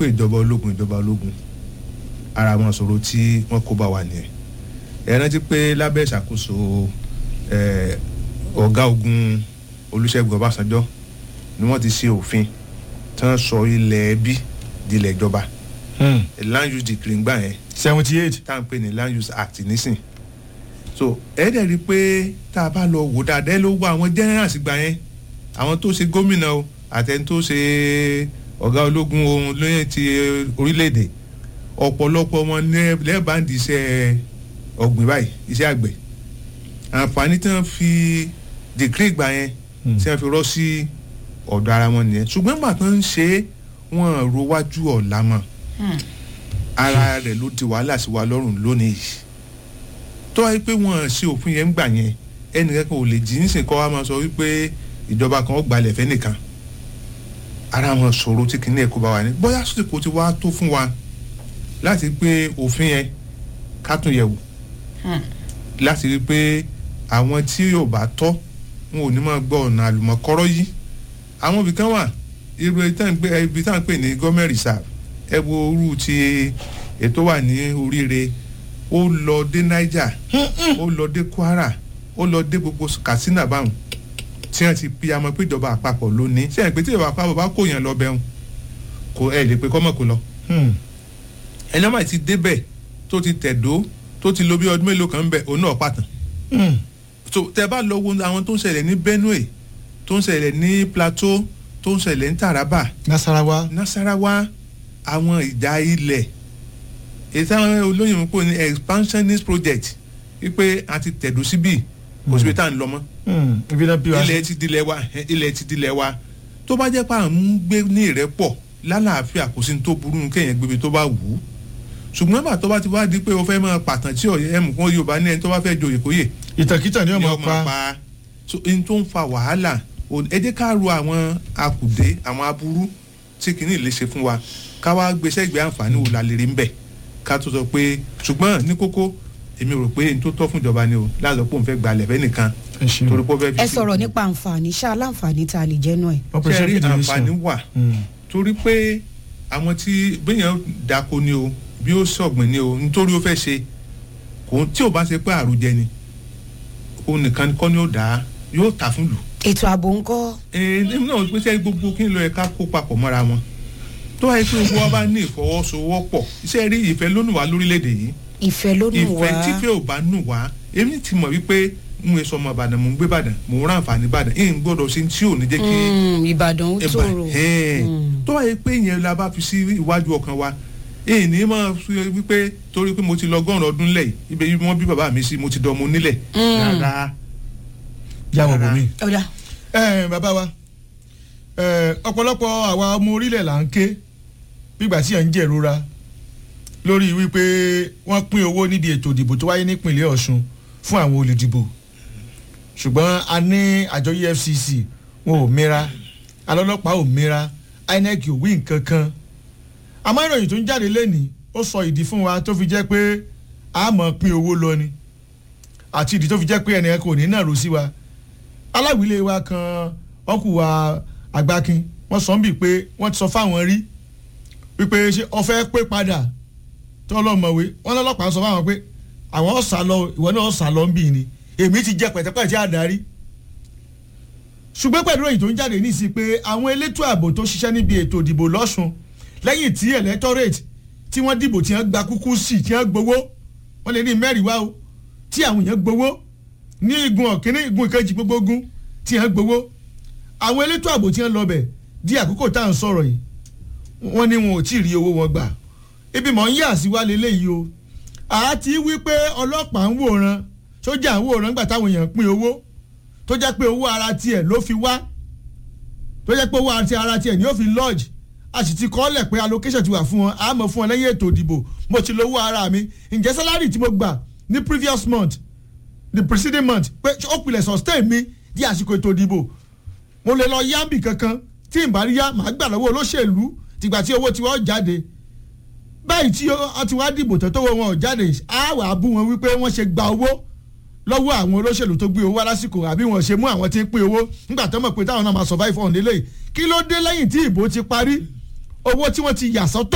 ìjọba ológun ìjọba ológun ara wọn sọ̀rọ̀ tí wọ́n kó bá wa nìyẹn ẹ rántí pé lábẹ́ ìṣàkóso ẹ, ọ̀gá ogun olùṣègùn ọbásanjọ́ ni wọ́n ti ṣe òfin tí wọ́n sọ ilẹ̀ ẹbí di ilẹ̀ ìjọba land use decree ń gbà yẹn seventy eight. tá à ń pè ní land use act nísìn so ẹ dẹ̀ rí i pé tá a bá lọ wò dáadáa ẹ ló wọ àwọn generals gbà yẹn àwọn tó ṣe gómìnà o àtẹni tó ṣe ọ̀gá ológun ohun lóyè ti orílẹ̀-èdè ọ̀pọ̀lọpọ̀ wọn ní lẹ́ẹ̀bàndì iṣẹ́ ọ̀gbìn báyìí iṣẹ́ àgbẹ̀ àǹfààní tí wọ́n fi decree gbà yẹn tí wọ́n fi rọ́ sí ọ̀dọ̀ ara wọn nìyẹn ṣùgbọ́n gbà tó ń ṣe é wọ́n ro wájú ọ̀la mọ́ ara rẹ̀ ló di wàhálà sí wa lọ́rùn lónìí yìí tó wáyé pé wọ́n ṣe òfin yẹn ń gbà yẹn ẹnìkan kan ò lè jí nísìn kọ́ wa máa sọ wípé ìjọba kan ó gbalẹ̀ fẹ́ nìkan ara wọn ṣòro tí kìíní ẹ̀ kó bá wa ní bóyá sọ́sìkò ti wá tó fún wa láti pé òfin yẹn ká tún yẹ̀ wò láti rí i pé àwọn tí yóò bá tọ́ wọn ò ní máa gbọ́ ọ̀nà àlùmọ̀kọ́rọ́ yìí àwọn ibì kan wà irú ibi tá à ń pè- ibi tá à ń pè ní gọ́mẹ̀ reserve ẹ wo orú ti ètò wà ní oríire ó lọ dé niger ó lọ dé kwara ó lọ dé gbogbo katsina báwọn tí wọn ti pi amọ pé ìjọba àpapọ̀ ló ní sẹ́yìn pé tí ìjọba àpapọ̀ bá kó yàn lọ bẹ́ẹ̀ kò ẹ lè pe kọ́mọ̀ kó lọ ẹni ọmọ ti débẹ̀ tó ti tẹ̀dó tó ti lo bí ọdún mélòó kan bẹ̀ òun náà pàtàn so tẹ bá lọ wo àwọn tó ń ṣẹlẹ̀ ní benue tó ń ṣẹlẹ̀ ní plateau tó ń ṣẹlẹ̀ ní taraba nasarawa. nasarawa àwọn ìjà ilẹ̀ èyí táwọn olóyìnbó pò ní expansionist project wípé a ti tẹ̀dó síbí kò síbi tá à ń lọ mọ́ ibi náà bí wa ilẹ̀ ti dilẹ̀ wa ẹ, ilẹ̀ ti dilẹ̀ wa tó bá jẹ́ pé à ń gbé ní ìrẹ́pọ̀ lálàáfíà kò sí ní tó burú ní kéèyàn gbébi tó bá wù ú ṣùgbọ́n bàtà tó bá ti wá di pé o fẹ́ máa pàtàn tí ọ̀yẹ́ ẹ̀mú kan yorùbá ní ẹni tó bá fẹ́ joyè kóyè ìtàkìtà ni ni ọmọ ọmọ pa pa so n tó ń fa wàhálà o- ẹ jẹ́ ká ro àwọn akùdé àwọn aburú tí kìíní lè ṣe fún wa ká wá gbèsè ìgbé àǹfààní wo la lè rí ń bẹ̀ ká tó sọ pé ṣùgbọ́n ní kókó èmi rò pé n tó tọ́ fún ìjọba ni o láàzọ pé òun fẹ́ gbalẹ̀ fẹ́ nìkan ẹ ṣeun. torí pé ó fẹ́ fi ẹ sí- sọ̀rọ̀ nípa àǹfààní ṣá aláǹfààní tá a lè jẹ́ náà ẹ̀. operation ṣe rí fìdí àǹfààní nation. wà Mm. torí pé àwọn tí béèyàn dako ni o bí ó sọ̀gbìn ni o nítorí ó fẹ́ ṣe kò tí ò bá ṣe pé àròjẹ ni òun nìkan kọ́ ni ó dà á yóò tà fún lù. ètò ààbò ń kọ́ ẹ̀ẹ́dẹ́gbẹ̀rún náà pé sẹ́yìn gbogbo kí n lọ ẹ̀ka kó papọ̀ mọ́ra wọn tó wáyé pé gbogbo wa bá ní ìfọwọ́sowọ́pọ̀ iṣẹ́ rí ìfẹ́ lónìí wá lórílẹ̀‐èdè yìí ìfẹ́ ló nù wá ìfẹ́ tífẹ́ ò bá nù wá èmi ti mọ̀ wípé n ò sọ ọmọ ìbàdàn mò ń gbé ìbàdàn mò ń rán àǹfààní ìbàdàn ẹ̀ ń gbọ́dọ̀ ṣe tí ò ní jẹ́ kí Mm, ìbàdàn ó ẹ̀bà tòrò ẹ̀ tó wáyé pé ìyẹn la bá fi sí iwájú ọkàn wa èyí ní máa fi wípé torí pé mo ti lọ gọ́ọ̀rùn ọdún lẹ̀ ibẹ̀ yìí wọ́n bí bàbá mi sí mo ti dọ̀mọ onílẹ̀ rárá jáwọ́ Rárá. bòmí. ọ̀dà ẹ bàbá wa ẹ ọ̀pọ̀lọpọ̀ àwa ọmọ orílẹ̀ là ń ké bígbà tí à ń jẹ̀rora lórí wípé wọ́n pín owó níbi ètò ìdìbò tó wáyé nípìnlẹ̀ ọ̀ṣun fún àwọn olùdìbò ṣùgbọ́n a ní àjọ efcc wọn ò mira alọ́lọ́pàá ò mira inec ò wí nǹkan kan àmọ́ ìròyìn tó ń jáde lẹ́nìí ó sọ ìdí fún wa tó fi jẹ́ pé a mọ̀ pín owó lọ ni àti ìdí tó fi jẹ́ pé ẹnìkan kò ní nàró sí wa aláwìlé wa kan ọkù wa àgbákin wọ́n sọ ń bì pé wọ́n ti sọ fáwọn rí wípé ṣé ọfẹ́ pé padà tó lọ́mọ̀wé wọ́n lọ́lọ́pàá sọ fáwọn pé àwọn ọ̀sà lọ ìwọ náà ọ̀sà lọ ń bì ni èmi ti jẹ pẹ̀tẹ́pẹ̀tẹ́ àdarí ṣùgbọ́n pẹ̀lú èyí tó ń jáde ní sí pé àwọn elétò ààbò tó ṣiṣẹ́ níbi ètò ìdìbò lọ́sùn lẹ́yìn tí electorate tí wọ́n dìbò tí wọ́n gba kúkú sí tí wọ́n gbowó wọ́n lè ní mẹ́rin wá o tí àwọn èèyàn gbowó ní igun ọ̀kíní igun ìkejì gbogbo ogun tí wọ́n gbowó àwọn elétò ààbò tí wọ́n lọ bẹ̀ di àkókò tá à ń sọ̀rọ̀ yìí wọ́n ní wọn ò tí ì rí owó wọn gbà ibi mọ̀ ń yà sí wa lélẹ́yìí o àti wípé ọlọ́pàá ń wòran sójà ń wòran nígbà táwọn èèyàn pín owó tó jẹ́ pé owó ara tiẹ̀ ló fi wá tó jẹ́ pé owó àti ara tiẹ̀ ni ó fi lodge a sì ti kọ́lẹ̀ pé allocation ti wà fún wọn a mọ̀ fún wọn lẹ́yìn ètò ìdìbò mo ti lówó ara mi ǹjẹ́ sálárì tí mo gbà ní previous month the preceding month pé ó pilẹ̀ sustain mi di àsìkò ètò ìdìbò mo lè lọ yábì kankan tí n bá rí yá màá gbà lọ́wọ́ olóṣèlú tìgbà tí owó tiwọn jáde báyìí tí ó ti wá dìbò tó tó wọ wọn ò jáde á wà á bú wọn wípé wọ́n ṣe gba owó lọ́wọ́ àwọn olóṣèlú tó gbé owó wá lásìkò àbí wọ́n ṣe mú àwọn tí ń pín owó nígbà tó mọ̀ pé táwọn náà máa survive on délé kí ló dé lẹ́yìn tí ìbò ti parí owó tí wọ́n ti yà sọ́tọ̀